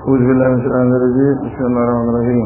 أعوذ بالله من الشيطان الرجيم بسم الله الرحمن الرحيم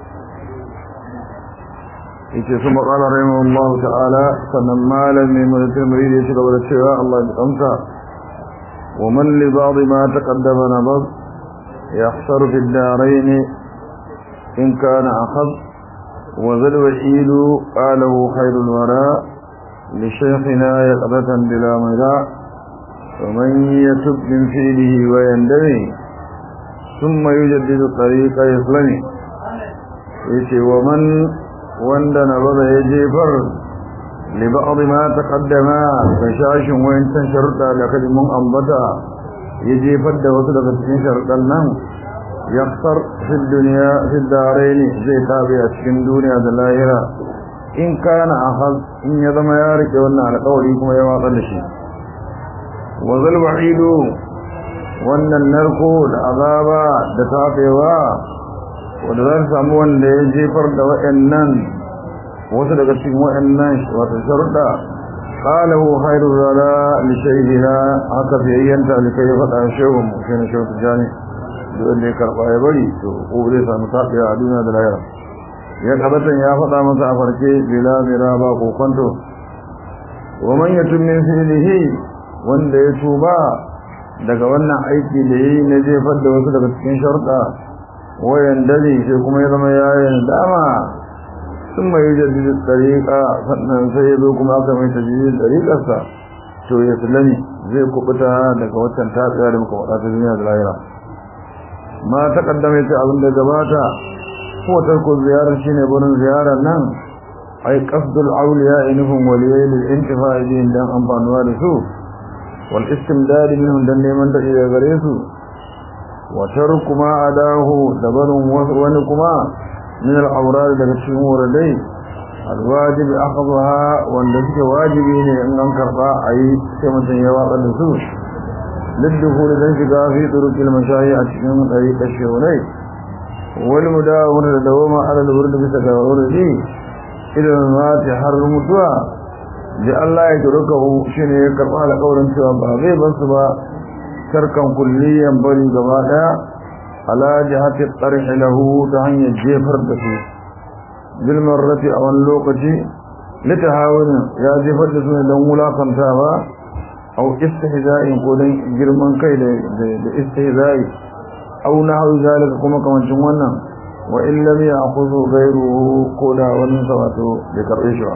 yake su maƙala rahimahu Allah ta'ala sannan malami mutum murid ya shiga da cewa Allah ya amsa wa man li ba'd ma taqaddama nabad yahsar fi ad-darain in kana akhad wa zal wahid qalahu khairul wara li shaykhina yaqdatan bila mira wa man yatub min fi'lihi wa yandami thumma yujaddidu tariqa yaslami yace wa man wanda na bada ya jefar liba'ad ma taqaddama ga shashin wayancan sharuɗa da kaji mun ambata ya jefar da wasu daga cikin sharuɗan nan yakhsar fi dunya fi daraini zai tabi a cikin duniya da lahira in kana ahad in ya zama ya rike wannan alƙawari kuma ya watsa da shi wa zal wa'idu wannan narko da azaba da tafewa wanda za su samu wanda ya jefar da wa'annan wasu daga cikin wa'annan wata sharuɗa qalahu khairu zala li shaykhina haka fiyayyanta da kai faɗa shehu mu shi ne shehu tijani da wanda ya karɓa ya bari to ko zai samu tafiya a duniya da lahira ya kabatan ya faɗa masa a farke bila mira ba ko kwanto wa man yatum min fi'lihi wanda ya tuba daga wannan aiki da yayi na jefar da wasu daga cikin sharuɗa wayan dare sai kuma ya zama yayin dama sun mai jaddidi tsariƙa sannan sai ya zo kuma aka mai tajidin tsariƙarsa to ya sulani zai kubuta daga waccan tafiya da muka faɗa ta duniya da lahira ma ta kaddame ta abin da gabata ko tarko ziyarar shine burin ziyarar nan ai qasdul awliya inhum waliyai lil intifa'i bihim dan amfanuwa da su wal istimdad minhum dan neman da gare su وترك ما أداه دبر ونكما من الأوراد التي موردي الواجب أخذها والذي واجبين أن أنكر أي كما تنيواق النسوس للدخول الانشقاء في طرق المشايع من طريق الشهري والمداومة لدوما على الورد بسكاور دي إلى المات حرم الدعاء لأن لا يتركه شنو يكرم على قول سوى بابي بس tarkan kulliyan bari gaba daya ala jihati tarh lahu ta hanyar jefar da su bil marrati a wani lokaci litahawun ya jefar da su ne don wulakantawa au istihza'in ko don girman kai da istihza'i au nahwu zalika kuma kamancin wannan wa in lam ya'khudhu ghayruhu ko da wani sawato bai karbe shi ba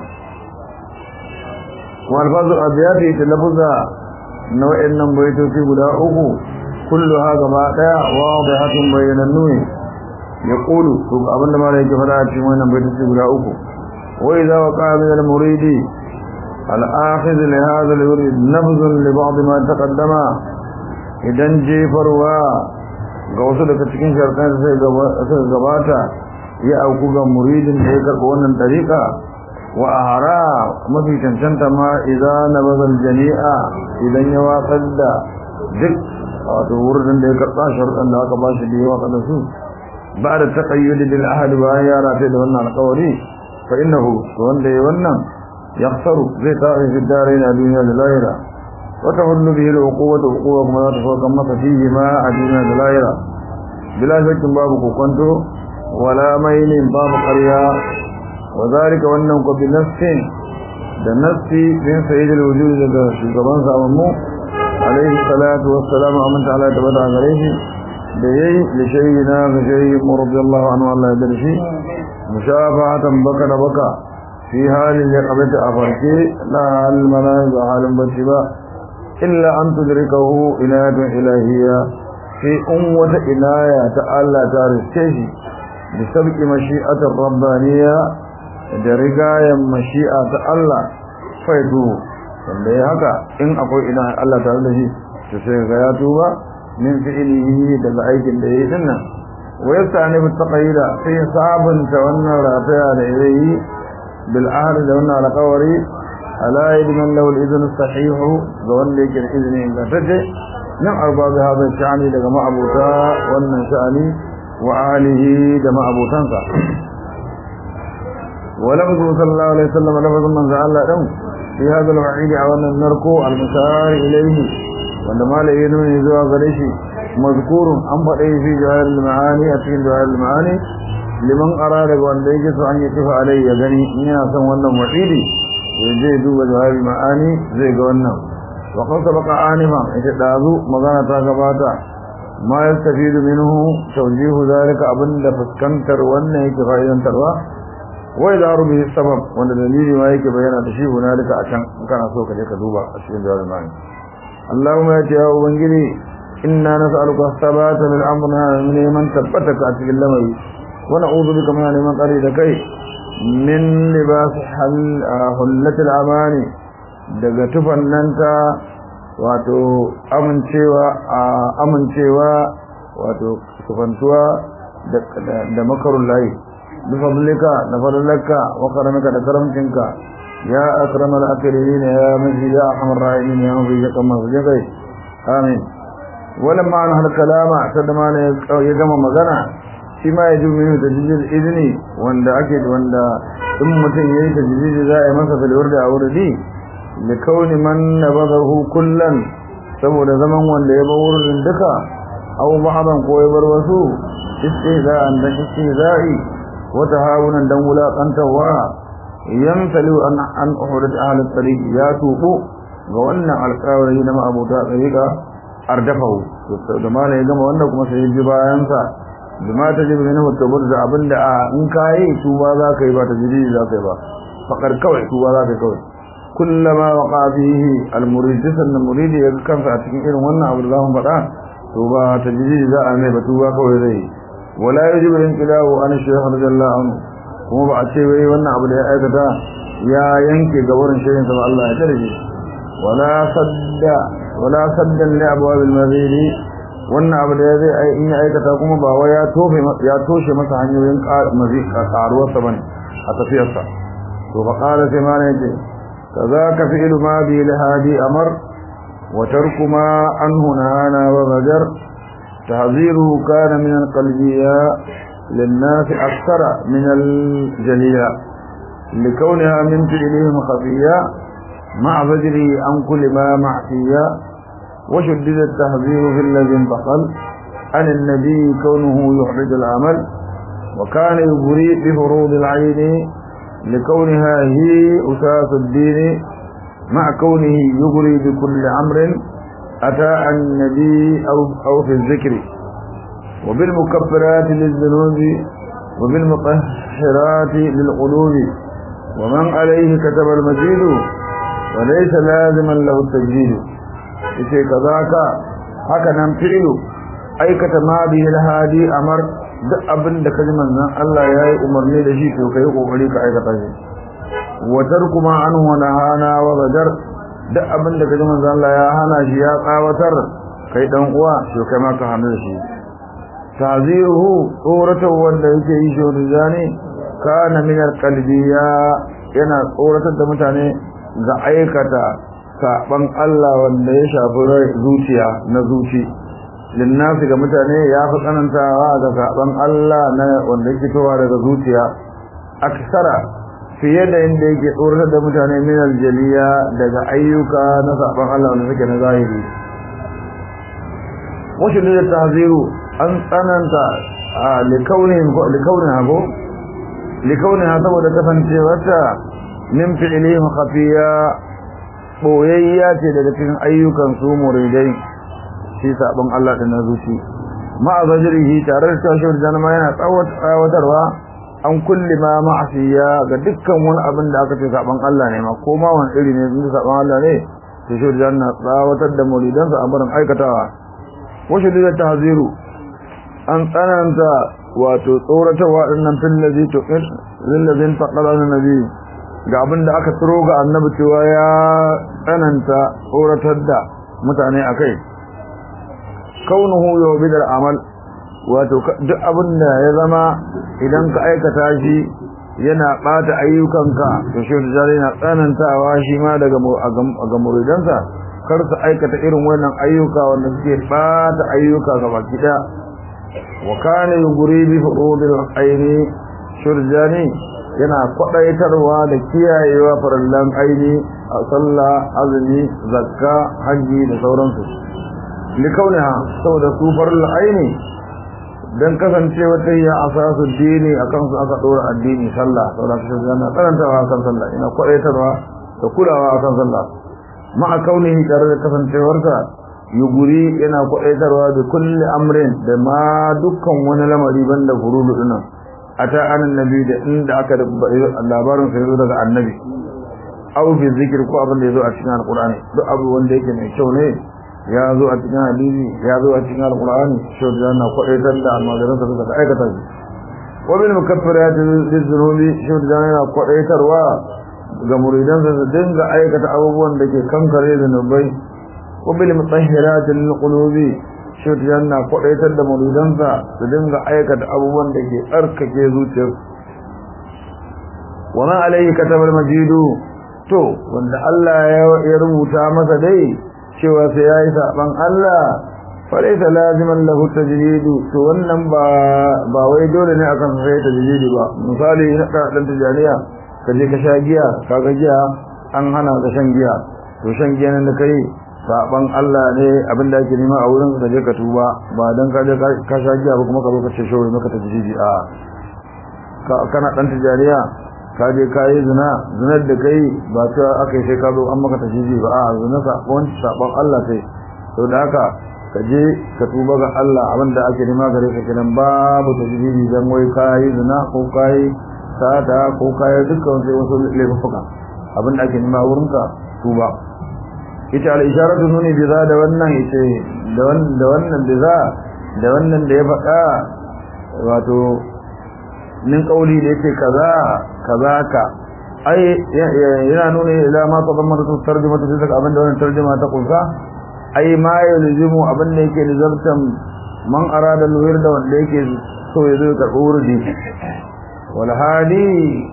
wa alfazu abiyati talaffuza na wa'annan baitoci guda uku kullu ha gaba daya wadihatun bayanannu ne ya qulu to abinda mala yake fara a cikin wannan baitoci guda uku wa idza waqa min al-muridi al-akhidh li hadha al-yurid nabz li ba'd ma taqaddama idan jefarwa ga wasu daga cikin sharkan sai gabata ya auku ga muridin da ya karɓi wannan dariƙa wa ahara mafi cancanta ma idan nabazal jami'a idan ya watsar da duk wato wurin da ya karɓa sharuɗan da aka bashi da ya watsa da su ba da taƙayyud bil ahad bayan ya rafe da wannan alƙawari fa innahu to wanda ya wannan yakhsaru zai tafi fi dare na duniya da lahira wa tahullu bihi al-uquwatu uquwa kuma za ta sauka masa fihi ma a duniya da lahira bila shakkin babu kokonto wala mailin babu ƙarya وذلك wannan ko bi nafsin da nafsi bin sayyidul wujud daga shugaban zamanmu alaihi salatu wassalamu amanta ala tabata gare shi da yayi li shayyina ga shayyi radiyallahu anhu Allah ya darshi mushafahatan baka da baka fi halin ya qabata a farke la hal manaz halin bacci ba illa an tudrikahu inayatun ilahiyya fi wata inaya ta Allah ta riske shi bi sabqi mashi'atir rabbaniyya da rigayen mashi'a ta Allah faidu wanda ya haka in akwai ina Allah tare da shi to sai ga ya tuba min fi'ilihi daga aikin da yayi dinnan wa yastani bi taqayida sai sabunta wannan rafaya da yayi bil ahd da wannan alqawari ala yadman lahu al-idhn sahih ga wanda yake da izini ga tace nan arba bi hada sha'ani daga ma'abuta wannan sha'ani wa alihi da ma'abutansa ولفظه صلى الله عليه وسلم لفظ من زعل له في هذا الوعيد عوانا النركو المشار إليه وعندما لا ينمي زوا غريشي mazkurun an faɗe fi jawahir al-ma'ani a cikin jawahir al-ma'ani liman arada ga wanda yake so an yi kifa alai ya gani in yana son wannan wa'idi ya je duba jawahir al-ma'ani zai ga wannan wa qad sabaqa anifa ita dazu magana ta gabata ma yastafidu minhu tawjihu zalika abinda fuskantar wannan yake fa'idantarwa wai da rubi sabab wanda dalili ma yake bayyana da shi hunalika a can kana so ka je ka duba a cikin jawahir al-ma'ani Allahumma ya ce ya ubangiji inna nas'aluka thabata bil amrina min man tabbataka a cikin lamari wa na'udhu bika min man qari da kai min libas hal hullatil amani daga tufan nan ta wato amincewa amincewa wato tufantuwa da makarun layi bi fadlika da fadlaka wa karamika da karamcinka ya akramal akrimin ya maji ya arhamar rahimin ya mafi kama kai amin ولما انهى الكلام تدما ya gama magana shi ma ya jume ne tajjid izini wanda ake wanda in mutum yayi tajjid za a yi masa filwar da auradi da kauni man nabadahu kullan saboda zaman wanda ya bar wurin duka aw ba'dan ko ya bar wasu istihza'an da istihza'i wa tahawunan dan wulaƙantawa yamtalu an an uhudat ahli tariq ya tubu ga wannan alƙawari na ma'abuta tariqa ardafahu da mala ya gama wannan kuma sai ji bayan sa bima ta jibi minhu tabur da abinda a in kai tuba za ka yi ba ta jiri za ka yi ba fakar kawai tuba za ka yi kawai kullama waqa fihi almurid sanna muridi ya kansa a cikin irin wannan abu da zamu faɗa to ba ta jiri za a mai ba tuba kawai zai wala yajibu inqilahu an shaykh radiyallahu anhu kuma ba a ce wai wannan abu da ya aikata ya yanke gabarin shaykhin sa Allah ya tare wala sadda wala saddan li abwabil mazid wannan abu da zai ai in ya aikata kuma ba wai ya tofe ya toshe masa hanyoyin mazid karuwar sa bane a tafiyar sa to fa qala sai ma ne ce kazaka fi'lu ma bi hadi amar wa tarku ma anhu nahana wa bajar tahziru kana min alqalbiyya للناس أكثر من الجلية لكونها من فعلهم خفية مع فجره عن كل ما معصية وشدد التحذير في الذي انتقل عن النبي كونه يحرج العمل وكان يبري بفروض العين لكونها هي أساس الدين مع كونه يبري بكل أمر أتى عن النبي أو, أو في الذكر وبالمكفرات للذنوب وبالمطهرات للقلوب ومن عليه كتب المزيد وليس لازما له التجديد yace kazaka haka nan fi'lu aikata ma bihi alhadi amar duk abin da kaji manzon Allah yayi umarni da shi to kai kokari ka aikata shi wa tarkuma anhu wa nahana wa badar duk abin da kaji manzon Allah ya hana shi ya tsawatar kai dan uwa to kai ma ka hana shi taziruhu tsorata wanda yake yi shi rizani kana min alqalbiya yana tsoratar da mutane ga aikata saban Allah wanda ya shafi zuciya na zuci linnasi ga mutane ya fi tsanantawa ga saban Allah na wanda yake fitowa daga zuciya aksara fiye da inda yake tsoratar da mutane min aljaliya daga ayyuka na saban Allah wanda suke na zahiri wasu da tahziru an tsananta a likaunin likaunin hago likaunin saboda kasancewarta min fi'ilihim khafiya boyayya ce daga cikin ayyukan su muridai shi sabon Allah da nazuci ma azajrihi tare da tashawar janama yana tsawatarwa an kulli ma ma'asiya ga dukkan wani abin da aka ce sabon Allah ne ma ko ma wani iri ne inda sabon Allah ne tashawar janna tsawatar da muridansa a barin aikatawa wasu da tahziru an tsananta wato tsoratarwa dinnan fil ladhi tuqir lil ladhi taqala nabi ga abin da aka tsiro ga annabi cewa ya tsananta tsoratar da mutane a kai kaunuhu yau bidar amal wato duk abin da ya zama idan ka aikata shi yana ɓata ayyukanka to shi da yana tsanantawa shi ma daga ga muridansa kar su aikata irin wannan ayyuka wanda suke ɓata ayyuka ga baki ɗaya wa kana yuguri bi furudil aini shurjani yana kwadaitarwa da kiyayewa farallan aini a sallah azumi zakka haji da sauransu likauniha saboda su farul aini dan kasancewa ta yi asasu dini akan su aka dora addini sallah saboda kashi yana tsanantawa akan sallah ina kwadaitarwa da kulawa akan sallah ma'a kaunihi tare da kasancewarsa yuguri yana kwadaitarwa da kulli amrin da ma dukkan wani lamari banda furudu dinan ata anan nabi da inda aka labarin sai zo daga annabi aw fi zikr ko abin da yazo a cikin alqur'ani duk abu wanda yake mai kyau ne ya zo a cikin hadisi ya zo a cikin alqur'ani shi da yana kwadaitar da almajiran sa suka aikata shi wa bil mukaffirat lizunubi shi da yana kwadaitarwa ga muridan sa su dinga aikata abubuwan da ke kankare da nubai wa bil mutahhirat lil qulubi shi da yana kwadaitar da muridan sa su dinga aikata abubuwan da ke tsarkake zuciyarsu wa ma alayhi katabal majidu to wanda Allah ya rubuta masa dai cewa sai yayi saban Allah falaita laziman lahu tajridu to wannan ba ba wai dole ne akan sai tajridu ba misali na ka dan tijaniya ka je ka sha giya kaga giya an hana ka shan giya to shan giya nan da kai saban Allah ne abinda ake nema a wurin ka je ka tuba ba dan ka je ka sha giya ba kuma ka zo ka ce shawai maka tajridi a kana dan tijaniya ka je ka yi zina zinar da kai ba ta aka yi sai ka zo an maka tajiji ba a zina sabon sabon Allah sai to da haka ka je ka tuba ga Allah abinda ake nema gare ka kenan babu tajiji dan wai ka yi zina ko ka yi sata ko ka yi dukkan sai wasu laifuka abinda ake nema wurin ka tuba ita al isharatu nuni bi za da wannan yace da wannan da wannan bi za da wannan da ya faɗa wato min kauli da yake kaza kaza ka ai yana nuna ila ma tadamma da tarjuma ta daga abinda wannan tarjuma ta kunsa ai ma yalzimu abinda yake lizartan man arada alwir da wanda yake so ya zo karɓi wurdi wal hadi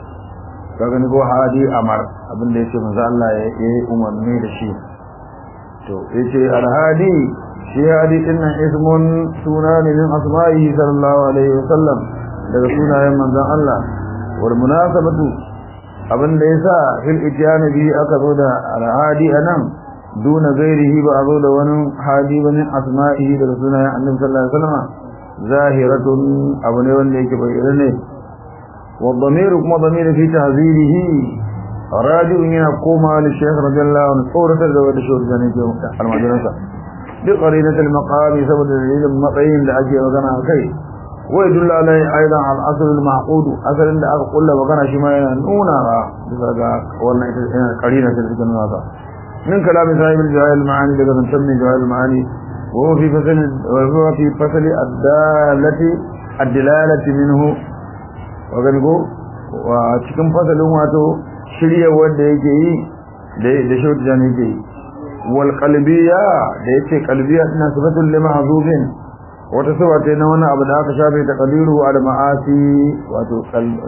kaga ni go hadi amar abinda yake manzo Allah ya yi umarni da shi to yace al hadi shi hadi dinnan ismun sunani min asma'ihi sallallahu alaihi wasallam daga sunayen manzon Allah wal munasabatu abinda yasa fil itiyani bi aka zo da al-hadi anan duna gairihi ba a zo da wani hadi ba min asma'ihi daga sunayen annabi sallallahu alaihi wasallam zahiratun abu ne wanda yake bayyana ne wa dhamiru kuma dhamiru fi tahzirihi raji'un yana koma li shaykh radiyallahu anhu tsoratar da wanda shi ne ke almajiransa duk qarinatul maqami saboda dalilin matsayin da ake magana kai ويدل عليه ايضا على الاصل المعقود اصل اللي اقول له وكان شي ما نونا daga wannan ita qarina ta cikin haka min kalam sahib al-jahil al-maani daga tanmi jahil al-maani wa fi fasl wa huwa fi fasl ad-dalati ad-dilalati minhu wa gango wa cikin fasalin wato shirye wanda yake yi da da shautu jan yake yi wal qalbiyya da yake qalbiyya ina sifatul limahzufin wata sifa ce na wani abu da aka shafe ta qadiru al ma'asi wato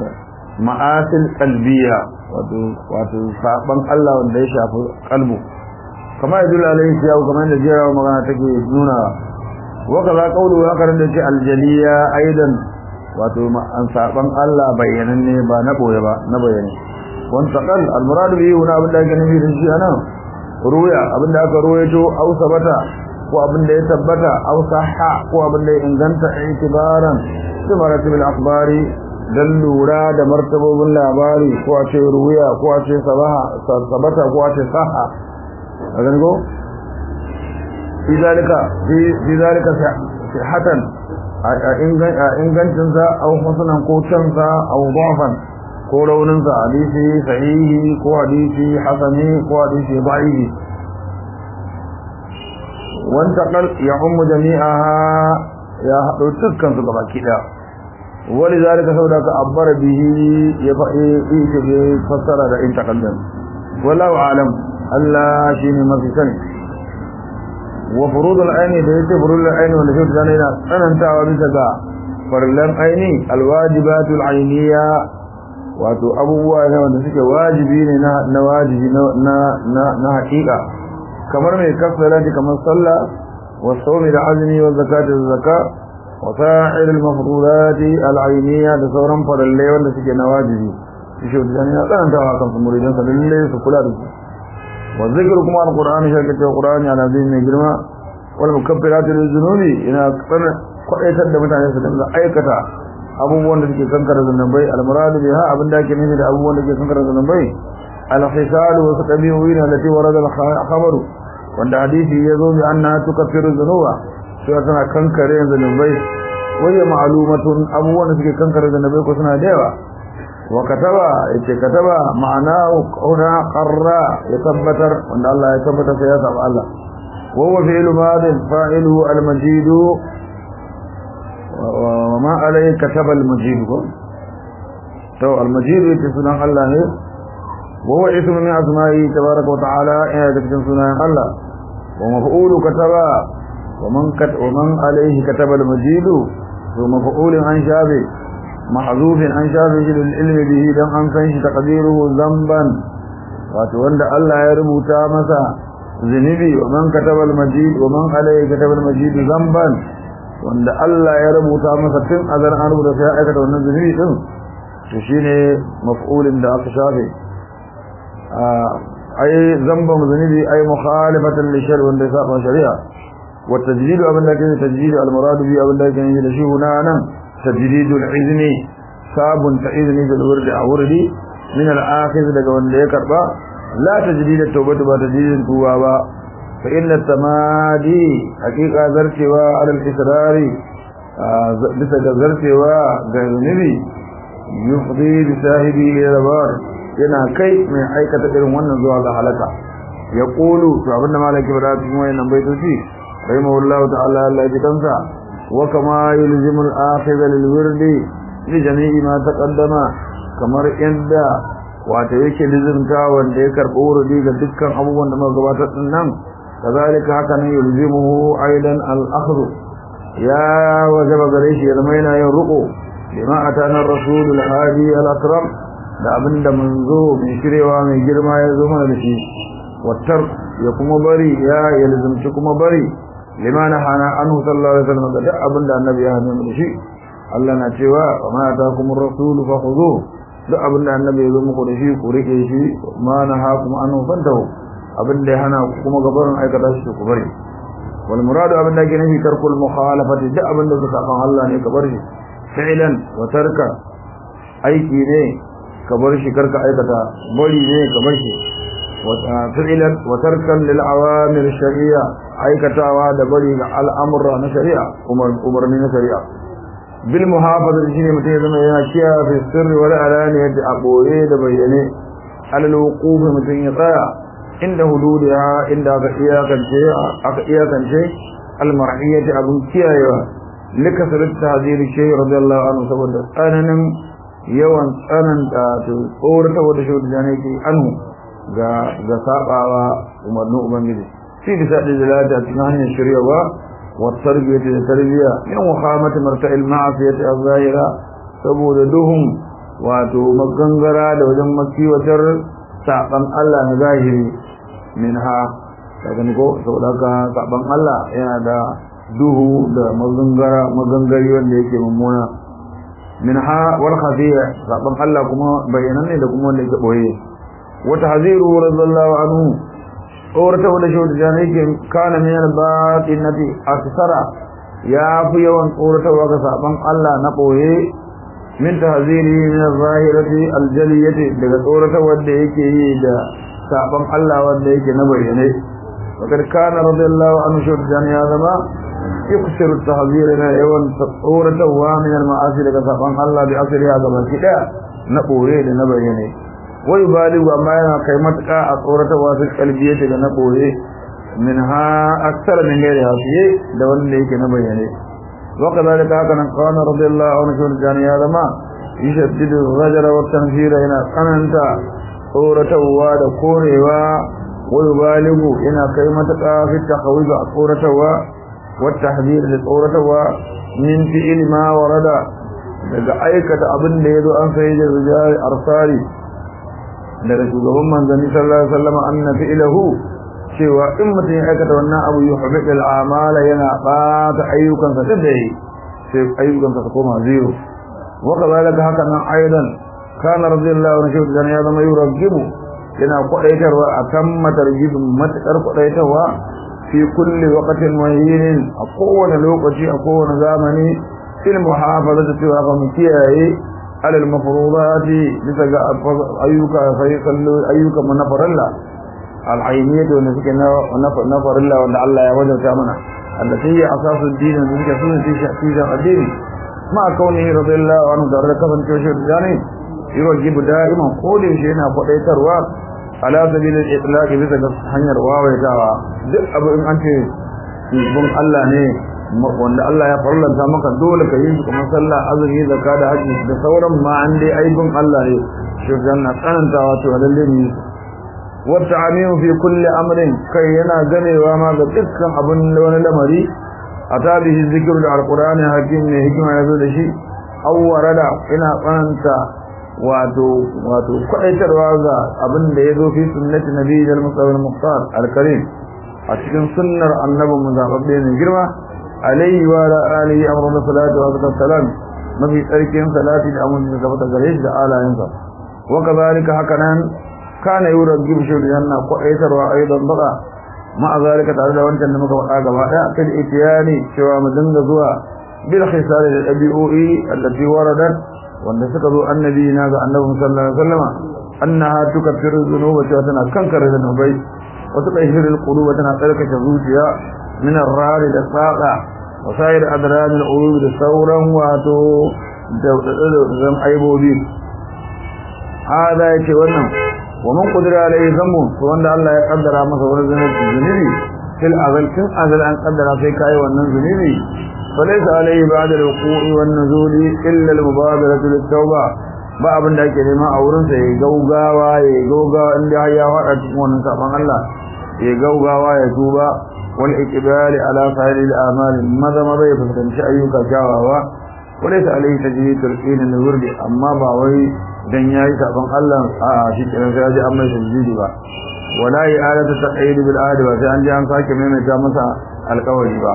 ma'asil qalbiya wato wato saban Allah wanda ya shafi kalbu kama yadul alayhi ya kamar da jira magana take nuna wa kaza qawlu ya karan da ce aljaliya aidan wato an saban Allah bayyananne ba na boye ba na bayyane wan taqal al murad bihi huna abin da yake nufi da shi anan ruya abin da aka ruwaito au sabata ko abin da ya tabbata aw sahha ko abin da ya inganta itibaran bi maratib al-akhbari dan lura da martabobin labari ko a ce ruwiya ko a ce sabaha sabata ko a ce sahha agan go fi zalika fi zalika sihatan ingancin sa aw husnan ko can sa aw dafan ko raunin sa hadisi sahihi ko hadisi hasani ko hadisi da'ifi وانتقل يعم جميعها يا حدو تكن su gaba kida ولذلك سوداك عبر به يفعي في فسر ده انتقل ده والله اعلم الله شيني ما في سنه وفروض العين ده يتي فروض العين wanda shi da yana tsanantawa bisa ga farlan aini alwajibat alainiya wato abubuwa ne wanda suke wajibi ne na wajibi na na na haƙiƙa kamar mai kafara kamar sallah wa sawmi da azmi wa zakati da zakka wa sa'ir al mafruḍat al ayniyya da sauran faralle wanda suke na wajibi shi da ya tsanta wa kan muridan sa lalle su kula da su wa zikr kuma al qur'ani shi ke qur'ani ana zai mai girma wal mukaffiratu lizunubi yana tsana kwaitar da mutane su dinga aikata abubuwan da suke kankara zunubai al-muradu biha abin da ake nufi da abubuwan da suke kankara zunubai al-hisal wa saqabiyin allati warada al-khabaru wanda hadisi yazo bi anna tukaffiru dhunuba sai tana kankare zunubai waye ma'lumatun abubuwan da suke kankare zunubai ko suna da yawa wa kataba yace kataba ma'anahu qawla qarra ya tabbatar wanda Allah ya tabbata sai ya saba Allah wa huwa fi'lu madin fa'iluhu al-majid wa ma alayhi kataba al-majid ko to al-majid yace sunan Allah ne wa huwa ismu min asma'i tabaraka wa ta'ala ya da cikin sunan Allah wa maf'ulu kataba wa man kat wa man alayhi kataba al-majid to maf'ulun an shabi محذوف an shafe shi da ilmi bihi dan an san shi taqdiruhu zamban wato wanda Allah ya rubuta masa zunubi wa man kataba al-majid wa man alayhi kataba al-majid zamban wanda Allah ya rubuta masa tun azar an rubuta sai aikata wannan zunubi din to shine maf'ulin da aka shafe ay zamban zunubi ay mukhalifatan li shar wanda ya saba shari'a wa tajdidu abin da ke tajdidu al-murad bi abin da ke da shi hunanan تجديد العذن صاب تعذن بالورد أوردي من الآخذ لك وانده كربا لا تجديد التوبة وتجديد التوابة فإن التمادي حقيقة ذرتوا على الإسرار بس ذرتوا غير نبي يفضي بساهبه إلى البار yana kai mai aikata irin wannan zuwa ga halaka ya kulu to abinda malaki bada cikin wayannan baitoci rahimahullahu ta'ala Allah ya kansa وكما يلزم الآخذ للورد لجميع ما تقدم kamar yadda wato yake lizimta wanda ya karɓi wurdi ga dukkan abubuwan da muka gabatar din nan kazalika haka ne yulzimuhu aidan al-akhdh ya wajaba gare shi ya zama yana yin ruko bima atana ar-rasul al-hadi al-akram da abinda manzo mai shirewa mai girma ya zo mana da shi wattar ya kuma bari ya yalzimci kuma bari lima nahana anhu sallallahu alaihi wasallam da abinda annabi ya hana mu shi Allah na cewa wa ma ataakumur rasul fakhudhu duk abinda annabi ya zo muku da shi ku rike shi ma nahakum anhu fantahu abinda ya hana ku kuma gabarin aikata shi ku bari wal muradu abinda ke nufi tarkul mukhalafati duk abinda ka saban Allah ne ka bar shi fi'lan wa tarka aiki ne ka bar shi karka aikata bari ne ka bar shi فعلا وتركا للعوامر الشرعية aikatawa da bari ga al'amurra na shari'a umarni na shari'a bil muhafaza shi ne mutum ya zama yana kiyaye fi sirri wal alaniyati a boye da bayyane alal wuquf mutum ya tsaya inda hududiha inda aka iyakance aka iyakance al mar'iyati abun kiyayewa lika salat tahzir shay radiyallahu anhu saboda tsananin yawan tsananta to tsorata wanda shi da ne ke anhu ga ga sabawa umarnin ubangiji في بسائل الزلالة أتناهي الشريعة والتربية للتربية من وخامة مرتع المعصية الظاهرة سبود دهم واتو مغنغرا دوجن مكي وتر ساقن الله نظاهري منها لكن ko saboda haka saban Allah yana da duhu da magangara magangari wanda yake mummuna minha wal khafiya saban Allah kuma bayanan ne da kuma wanda yake boye wa tahziru radiyallahu anhu tsorata wanda shaudu da yake kana min al-batinati aksara ya fi yawan tsoratawa ga saban Allah na boye min tahziri min al-zahirati al-jaliyati daga tsorata wanda yake yi da saban Allah wanda yake na bayyane wakar kana radiyallahu anhu shaudu da ya zama yuksiru tahzir na yawan tsoratawa min al-ma'asi daga saban Allah bi asriha ga baki daya na boye da na bayyane wai baligu amma yana kai matuƙa a tsorata wasu kalbiye daga na ɓoye min ha aksar min gairi hafiye da wanda yake na bayyane waka zalika haka nan kawana radiyallahu anhu shi jani ya zama yashaddidu rajara wa tanfira yana tsananta tsoratarwa da korewa wai baligu yana kai matuƙa fi takhawuz a tsoratarwa wa tahdhir da tsoratarwa min fi'il ma warada daga aikata abin da yazo an sai da rijal arsari daga shugaban manzanni sallallahu alaihi wasallam anna fi'lahu cewa in mutum ya aikata wannan abu yuhbit al-amala yana bata ayyukan sa da yi sai ayyukan sa koma zero wa kadalika haka nan aidan kana radiyallahu anhu dan ya zama yuragibu yana kwadaitarwa akan matarjibin matakar kwadaitarwa fi kulli waqtin muhin a kowane lokaci a kowane zamani fil muhafazati cewa fa mu kiyaye alal mafrudati bisa ga ayyuka sai kallo ayyuka mu na farilla al ayniyatu wanda suke na na farilla wanda Allah ya wajabta mana allati ya asasu din da suke sunan shi shi addini ma kauni radiyallahu anhu da rakaban shi dani yurjibu da'iman ko da shi yana kwadaitarwa ala sabilil itlaq bisa ga hanyar wawaitawa duk abu in an ce bin Allah ne wanda Allah ya farlanta maka dole ka yi kuma sallah azumi zakka da haji da sauran ma an dai aibin Allah ne shi janna tsanantawa to lalle ne wata amiyu fi kulli amrin kai yana ganewa ma ga dukkan abun wani lamari atabihi zikru da alqur'ani hakim ne hikima yazo da shi awwarada ina tsananta wato wato kwaitarwa ga abin da yazo fi sunnati nabiyil mustafa al-muqtar al-karim a cikin sunnar annabi mu zababbe ne girma alayhi wa ala alihi amrun salatu wa salam mafi tsarkin salati da amun da gaba gare shi da alayensa wa kazalika hakanan kana yurajjib shi janna kwaitarwa aidan baka ma zalika tare da wancan da muka faɗa gaba daya kan itiyani cewa mu dinga zuwa bil khisal da dabi'o'i allati waradat wanda suka zo annabi na ga annabi sallallahu alaihi wasallama annaha tukaffiru dhunuba cewa tana kankare zunubai wa tutahhiru alquluba tana tsarkake zuciya min ar-rari da saqa wa sayr adran al-uyub da sauran wato da zan aibobi hada yake wannan wa man qadara alaihi zambu to wanda Allah ya kaddara masa wani zunubi fil azal kin azal an kaddara sai kai wannan zunubi فليس عليه بعد الوقوع والنزول إلا المبادرة للتوبة ba abin da ake nema a wurin sa ya gaugawa ya gaugawa inda ya fada cikin wannan saban Allah ya gaugawa ya tuba wal iqbal ala sa'il al amal maza maza ya fuskanci ayyuka kyawawa walaysa alayhi tajrid al qin al wurdi amma ba wai dan yayi saban Allah a shi kenan sai ya ji amma tajridi ba wala i'adatu taqid bil adi ba sai an ji an sake maimaita masa alƙawari ba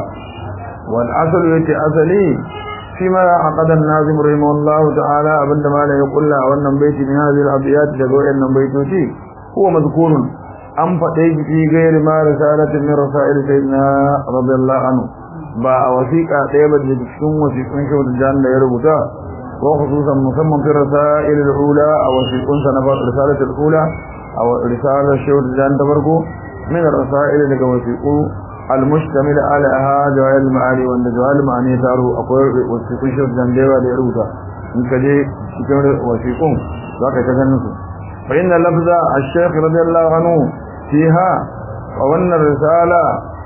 والأصل يتي أصلي فيما عقد الناظم رحمه الله تعالى أبن ما لا يقول له وأن بيت من هذه الأبيات لقوء أن بيتوتي هو مذكور أم فتيج في غير ما رسالة من رسائل سيدنا رضي الله عنه با وثيقة طيبة لتكشم وثيقون شو الجان لا يربطا وخصوصا مسمى في الرسائل الأولى أو وثيقون سنفات رسالة الأولى أو رسالة شو الجان تبركو من الرسائل لك وثيقون المشتمل على جوال المعاني وان جوال المعاني تارو اقوال وثيقون شرط جنبيوة ليروتا انك دي شكرا وثيقون ذاك تجنس فإن لفظ الشيخ رضي الله عنه فيها وان الرسالة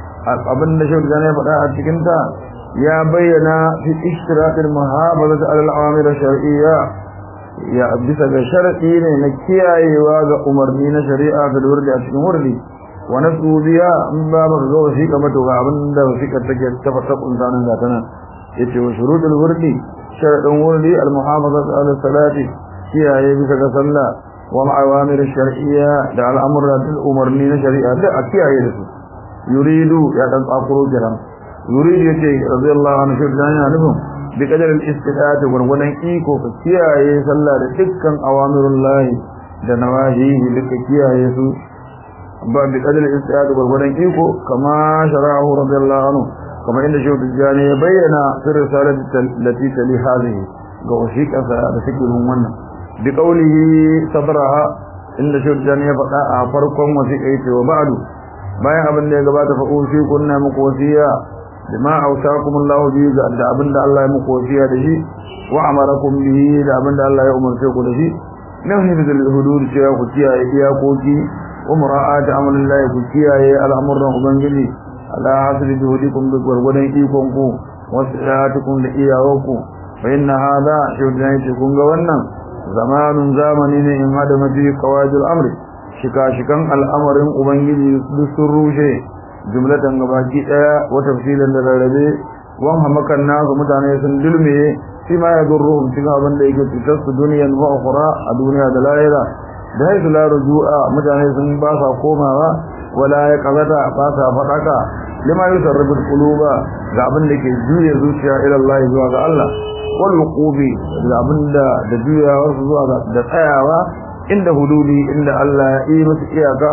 ابن شرط جنبيوة فتاة تكنتا يا بينا في اشتراك المحافظة على العوامل الشرعية يا bisa ga sharadi ne na kiyayewa ga umarni na shari'a da wurdi a cikin wurdi ونسو بها من باب الغوثي كما تغابن دا وثيقة تكي تفتق انسانا ذاتنا يتي وشروط الورد شرط الورد المحافظة على الصلاة فيها يبسك صلى ومع أوامر الشرعية دع الأمر الأمرنين شريعة لا أكيها يرسو يريد يعتنق أقرو جرم يريد يتي رضي الله عنه شرط جاني عنهم بقدر الاستطاعة ونقول إيكو فكيها يسلى لتكا أوامر الله دنواهيه لكيها يسو ba bi kadal istiyad gurgudan iko kama shara'ahu radiyallahu anhu kama inda shi tijani ya bayyana fi risalati lati tali hadhihi ga wasiqa da take wannan bi qawlihi sadraha inda shi tijani ya faɗa a farkon wasiqa yace wa ba'du bayan abin da ya gabata fa usi kunna muku wasiya bima awsaakum Allah bi da abin da Allah ya muku wasiya da shi wa amarakum bihi da abin da Allah ya umarce ku da shi nahi bil hudud cewa ku kiyaye iyakoki ومراءات أمر الله كياye al'amuran ubangiji ala hasbi juhudikum bi gurgudan ikonku wasa'atukum da iyawanku fa inna hadha shudai kun ga wannan zamanun zamani ne in hada mafi qawadul amri shika shikan al'amarin ubangiji duk sun rushe jumlatan gabaki daya wa tafsilan da rarrabe wan hamakan nasu mutane sun dulme shi ma ya durruhum cikin abin da yake cutar su duniyan wa ukhra a duniya da lahira da haisu la rujua mutane sun ba sa komawa wala ya kazata ba sa fadaka lima yusarrifu quluba ga abin da ke juya zuciya ila Allah zuwa ga Allah wal wuqubi da abin da da juya wasu zuwa ga da tsayawa inda hududi inda Allah ya yi musu iyaka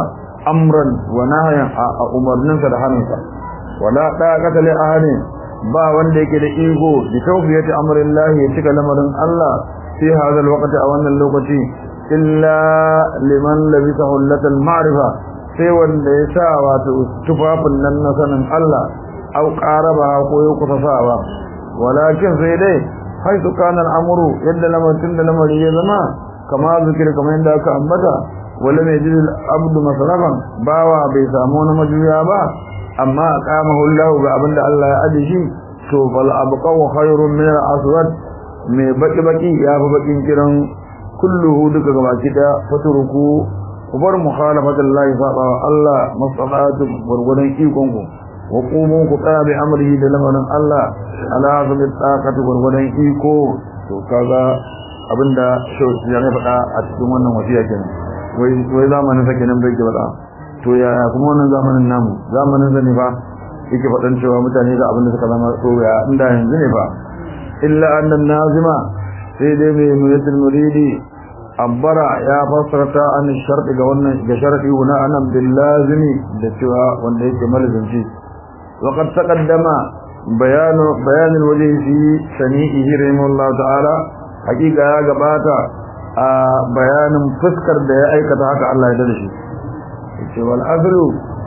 amran wa nahyan a umarninsa da hannunsa wala daqata li ahadin ba wanda yake da ego bi tawfiyati amrillahi ya cika lamarin Allah fi hadha alwaqti a wannan lokaci illa liman labisa hullatal ma'rifa sai wanda ya sa wato tufafin nan na sanin Allah au qaraba ko ya kusasawa walakin sai dai haitu kana al'amru yadda lamarin da lamari ya zama kama zikir kamar yadda aka ambata wala mai jidil abdu masrafan bawa bai samu wani majuya ba amma aqamahu Allah ga abinda Allah ya aje shi to fal abqaw khairun min al-aswad mai baki baki ya fi bakin kiran kulluhu duka gabaki da faturuku kubar mukhalafatullahi saba Allah masalatu gurgudan ikon ku wa qumu ku tsaya bi amrihi da lamarin Allah ala hasabi taqati gurgudan iko to kaga abinda shauki ya faɗa a cikin wannan wasiya kenan wai wai zamanin sa kenan bai faɗa to ya kuma wannan zamanin namu zamanin sa ne fa yake faɗan cewa mutane ga abinda suka zama to ya inda yanzu ne fa illa annan nazima sai dai mai muyatul muridi abbara ya fassarta an sharɗi ga wannan ga sharɗi guna anan bil lazimi da cewa wanda yake malazanci wa qad taqaddama bayanu bayan alwajhi fi sani'ihi rahimahullah ta'ala hakika ya gabata a bayanin fuskar da ya aikata haka Allah ya dade shi yace wal azru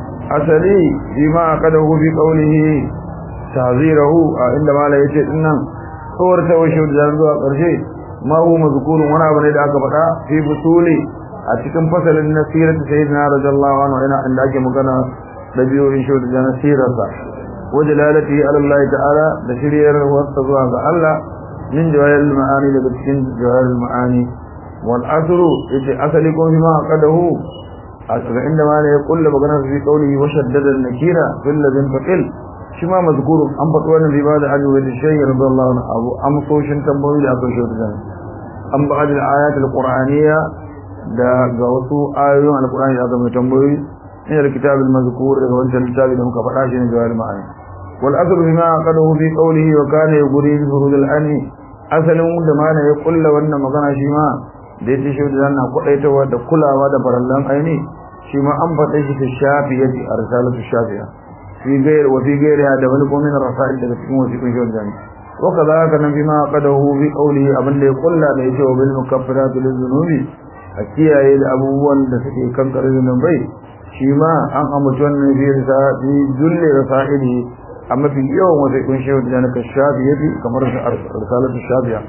asali bima qadahu bi qawlihi ta'zirahu inda mala yace dinnan tsawar ta washe da zuwa ƙarshe ma hu mazkurun wani abu ne da aka faɗa fi fusuli a cikin fasalin nasirat sayyidina radiyallahu anhu ina inda ake magana da biyoyin shi da nasirarsa wa dalalati ala Allah ta'ala da shiriyar wasa zuwa ga Allah min jawahir ma'ani daga cikin jawahir ma'ani wal asru yace asali ko ma qadahu asra inda ma ne ya kulla magana fi qawlihi wa shaddada an-nakira fil ladin faqil shi ma mazkurun an faɗi wannan riba da hajji wa shaykh radiyallahu anhu abu amsoshin tambayoyi da aka shi da an ba da ayat alqur'aniyya da ga wasu ayoyin alqur'ani da aka mai tambayoyi in da kitab almazkur daga wancan littafi da muka faɗa shi ne jawahir ma'ani wal aslu bima qadahu fi qawlihi wa kana yuri bi furud al-ani asalin da mana ya kulla wannan magana shi ma da yake shi da na kudaitawa da kulawa da farallan aini shi ma an faɗa shi fi shafiyati arsalatu shafiya في غير وفي غيرها دبل من الرسائل daga cikin wasiqun shi jami وكذلك بما قده في قوله abin da ya kulla da yake wa bil mukaffirat lil dhunubi a kiyaye da abubuwan da suke kankare zunubai shi ma an amince wannan fi risali dulle rasaili amma fi yawan wasiqun shi jami ka shafi yafi kamar risalatu shafiya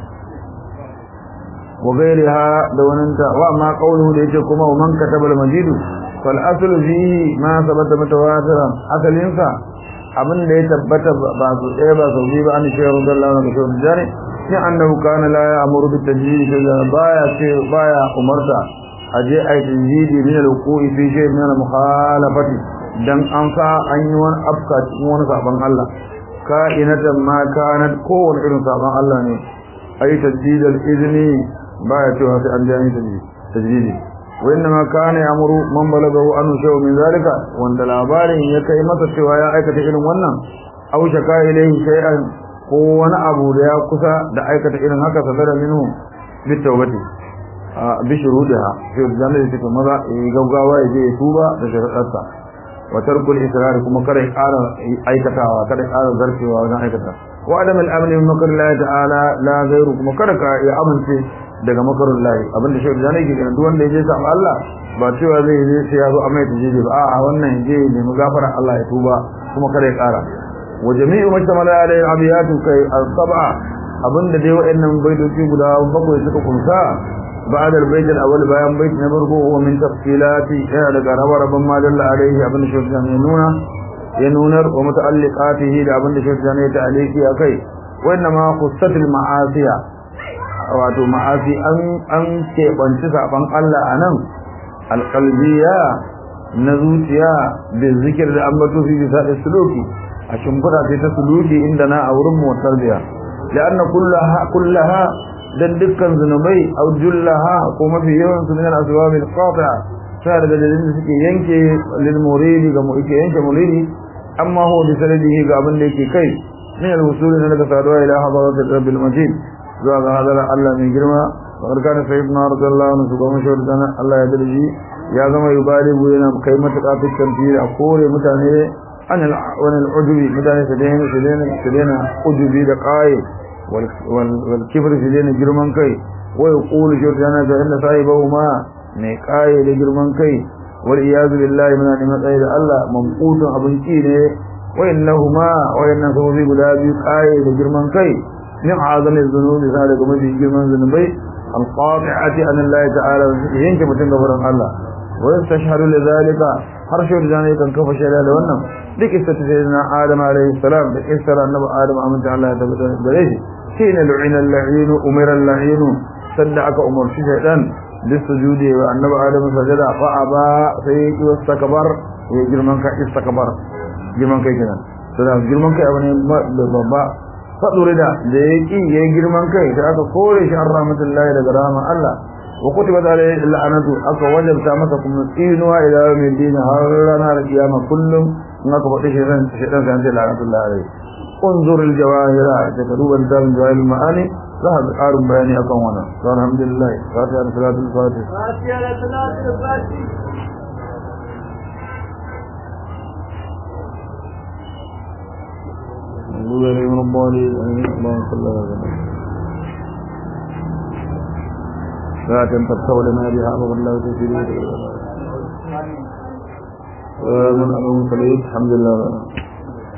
wa غيرها da wananta wa ma qawluhu da yake kuma man kataba al majidu فالاصل فيه ما ثبت متواترا اصلinsa abin da ya tabbata ba su ɗaya ba sau biyu ba an shi radiyallahu anhu shi jari ni annahu kana la ya'muru bit tajrid da baya ce baya umarta aje ai tajrid min al-wuqu'i fi shay min al-mukhalafati dan an sa an yi wani afka cikin wani saban Allah ka inatan ma kanat kowane irin saban Allah ne ai tajrid al-izni baya cewa sai an jani tajrid وإنما كان يأمر من بلغه أن شيء من ذلك وأن labarin ya kai masa cewa ya aikata irin wannan aw shaka ilayhi shay'an ko wani abu da ya kusa da aikata irin haka sadara minhu bi tawbati bi shurudiha fi zalika take maza gaggawa ya je ya tuba da sharadarsa wa tarkul israr kuma kada ya ƙara aikatawa kada ya ƙara zarfewa wajen aikata wa adam al-amn min makr Allah ta'ala la ghayru kuma kada ka ya amince daga makarun lahi abinda shi da nake ganin duk wanda yaje samu Allah ba cewa zai je sai ya zo a mai tajiji ba a'a wannan je ne mu gafara Allah ya tuba kuma kada ya kara wa jami'u mashtamala alayhi abiyatu kai al-sab'a abinda dai wa'annan baitoci guda bakwai suka kunsa بعد البيت الأول بيان بيت نبرقه هو من تفصيلات يعني ربربا ما دل عليه ابن شوفان ينونا ينونر ومتعلقاته لابن شوفان يتعليك يا كي وإنما خصت المعاصي wato ma'afi an an keɓanci saɓon Allah a nan alƙalbiya na zuciya da zikir da an bato fi bisa da suluki a shimfiɗa sai ta suluki inda na a wurin motar biya da an na kullaha don dukkan zunubai au jullaha ko mafi yawan su minan asuwa bil qati'a sai daga dalilin da suke yanke lil muridi ga mu yake yanke muridi amma ho bi sanadihi ga abin da yake kai min al-wusul daga saduwa ila hadarat rabbil majid zuwa ga hadarar Allah mai girma fakar kana sayyidina radiyallahu anhu shugaban shawar dana Allah ya darji ya zama yubaligu yana kai matuƙa fi tamfiri a kore mutane an wani al'ujubi mutane su daina su daina su daina ujubi da ƙaye wal kifir su daina girman kai wai ƙulu shawar dana ga inda sahibahu ma mai ƙaye da girman kai wal iyazu billahi muna neman tsaye da Allah mamqutun abin ki ne wa innahuma wa inna sababi guda biyu ƙaye da girman kai min azamin zunubi sa daga mafi girman zunubai القاطعة عن الله تعالى ينك متن غفران الله ويستشهد لذلك حرش ذلك كان كف شهادة wannan duk isa ta sayyidina Adam alayhi salam da isar annabi Adam amince Allah ya tabbata gare shi shine lu'ina al-la'in umira al-la'in sadda aka umarci shaytan bisujudi wa annabi Adam sajada fa aba sai ya wastakbar ya girman ka istakbar girman kai kenan to da girman kai abane babba fadurida da yaki yayi girman kai da aka kore shi rahmatullahi daga rahman Allah wa kutibat alayhi la'anatu aka wajabta masa kuma tsinuwa ila yawmin din har ranar kiyama kullum in aka faɗi shi ran shi dan sai la'natullahi alayhi unzur al-jawahira da kaduban dal jawahir ma'ani za ka ƙarin bayani akan wannan alhamdulillah fatiha da salatul fatih fatiha da salatul fatih المغضوب عليهم ولا الضالين اللهم صل على سيدنا لا تنفتح لنا بها أمر الله تسيري ومن أمر الحمد لله